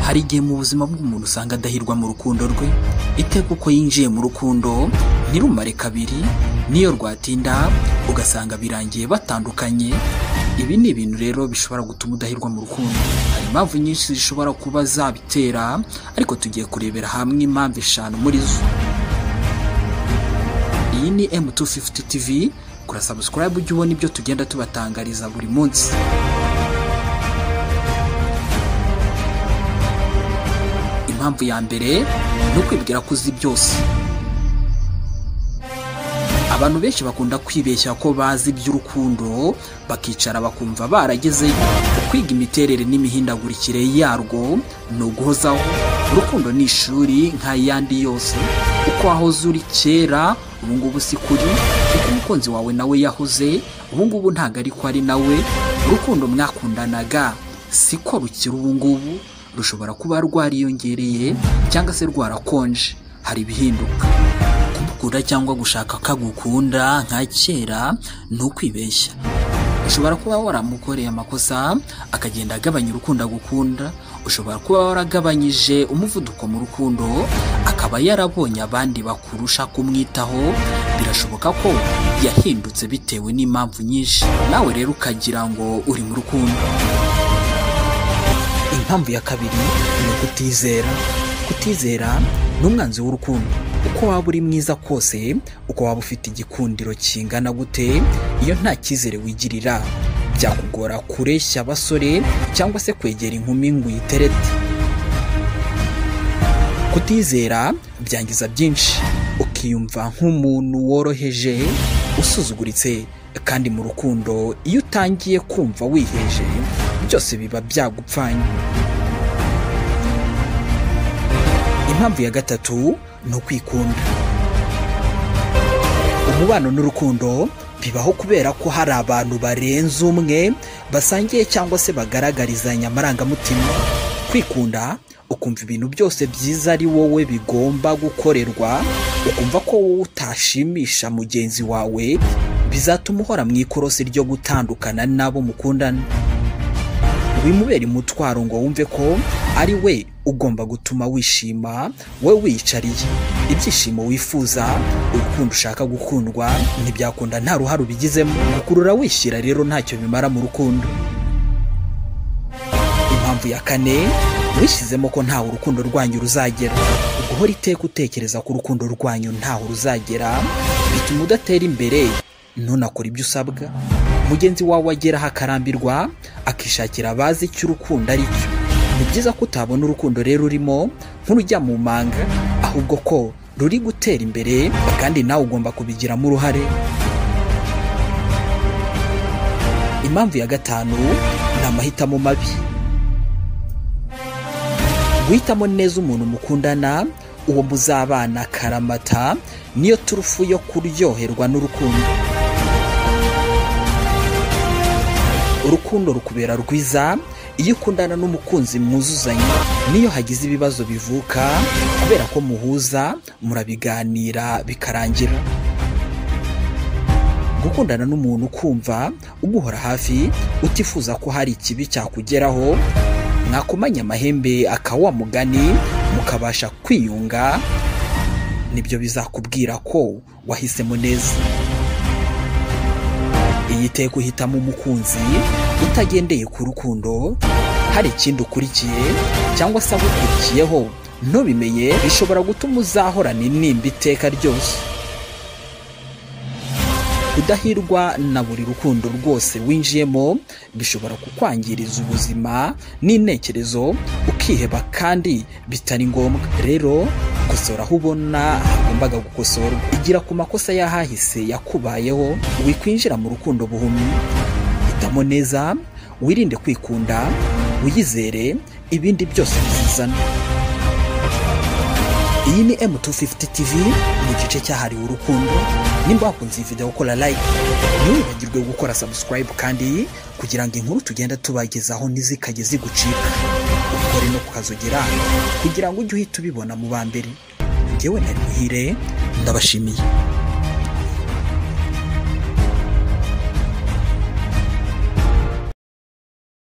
Hari igihe mu buzima bw'umuntu usanga adahirwa mu rukundo rwe iteka uko yinjiye mu rukundo ntirumare kabiri n'iyo rwatinda ugasanga birangiye batandukanye ibi ni ibintu rero bishobora gutuma udahirwa mu rukundo hari impamvu nyinshi zishobora kuba zabitera ariko tugiye kurebera hamwe impamvu eshanu muri zo iyi ni M250 TV kora subscribe ujye ubona ibyo tugenda tubatangariza buri munsi impamvu ya mbere ni ukwibwira ko uzi byose abantu benshi bakunda kwibeshya ko bazi iby'urukundo bakicara bakumva baragezeyo kwiga imiterere n'imihindagurikire yarwo ni uguhozaho urukundo ni ishuri nk'ayandi yose uko wahoze uri kera ubu ngubu si kuri kuko umukunzi wawe nawe yahoze ubu ngubu ntabwo ariko ari nawe urukundo mwakundanaga siko rukiri ubu ngubu rushobora kuba rwariyongereye cyangwa se rwarakonje hari ibihinduka kumukunda cyangwa gushaka ko agukunda nka kera ni ukwibeshya ushobora kuba waramukoreye amakosa akagenda agabanya urukundo agukunda ushobora kuba waragabanyije umuvuduko mu rukundo akaba yarabonye abandi bakurusha kumwitaho birashoboka ko yahindutse bitewe n'impamvu nyinshi nawe rero ukagira ngo uri mu rukundo impamvu ya kabiri ni ukutizera kutizera ni umwanzi w'urukundo uko waba uri mwiza kose uko waba ufite igikundiro kingana gute iyo nta cyizere wigirira byakugora kureshya abasore cyangwa se kwegera inkumi ngo uyiterete kutizera byangiza byinshi ukiyumva nk'umuntu woroheje usuzuguritse kandi mu rukundo iyo utangiye kumva wiheje byose biba byagupfanye impamvu ya gatatu ni ukwikunda umubano n'urukundo bibaho kubera ko hari abantu barenze umwe basangiye cyangwa se bagaragarizanya amarangamutima kwikunda ukumva ibintu byose byiza ari wowe bigomba gukorerwa ukumva ko wowe utashimisha mugenzi wawe bizatuma uhora mu ikorosi ryo gutandukana n'abo mukundana bimubera umutwaro ngo wumve ko ari we ugomba gutuma wishima we wiyicariye ibyishimo wifuza urukundo ushaka gukundwa ntibyakunda nta ruhare ubigizemo gukurura wishyira rero ntacyo bimara mu rukundo impamvu ya kane wishyizemo ko ntawe urukundo rwanyu ruzagera guhora iteka utekereza ko urukundo rwanyu ntaho ruzagera bituma udatera imbere ntunakore ibyo usabwa mugenzi wawe ageraho akarambirwa akishakira abazi icyo urukundo ari cyo ni byiza ko utabona urukundo rero urimo nk'urujya mu manga ahubwo ko ruri gutera imbere kandi nawe ugomba kubigiramo uruhare impamvu ya gatanu ni amahitamo mabi guhitamo neza umuntu mukundana uwo muzabana karamata niyo turufu yo kuryoherwa n'urukundo urukundo rukubera rwiza iyo ukundana n'umukunzi mwuzuzanya niyo hagize ibibazo bivuka kubera ko muhuza murabiganira bikarangira gukundana n'umuntu ukumva umuhora hafi utifuza ko hari ikibi cyakugeraho mwakomanya amahembe akawa mugani mukabasha kwiyunga nibyo bizakubwira ko wahisemo neza yiteye guhitamo umukunzi utagendeye ku rukundo hari ikindi ukurikiye cyangwa se agukurikiyeho ntubimenye bishobora gutuma uzahorana intimba iteka ryose kudahirwa na buri rukundo rwose winjiyemo bishobora kukwangiriza ubuzima n'intekerezo ukiheba kandi bitari ngombwa rero gukosora aho ubona hagombaga gukosorwa igira ku makosa y'ahahise yakubayeho wikwinjira mu rukundo buhumyi hitamo neza wirinde kwikunda wiyizere ibindi byose bizizana iyi ni M250 TV mu gice cyahariwe urukundo nimba wakunze iyi video ukora like ntiwibagirwe gukora subscribe kandi kugira ngo inkuru tugenda tubagezaho ntizikajye zigucika ukore no kukazogera kugira ngo ujye uhita ubibona mu ba mbere ngewe nari muhire ndabashimiye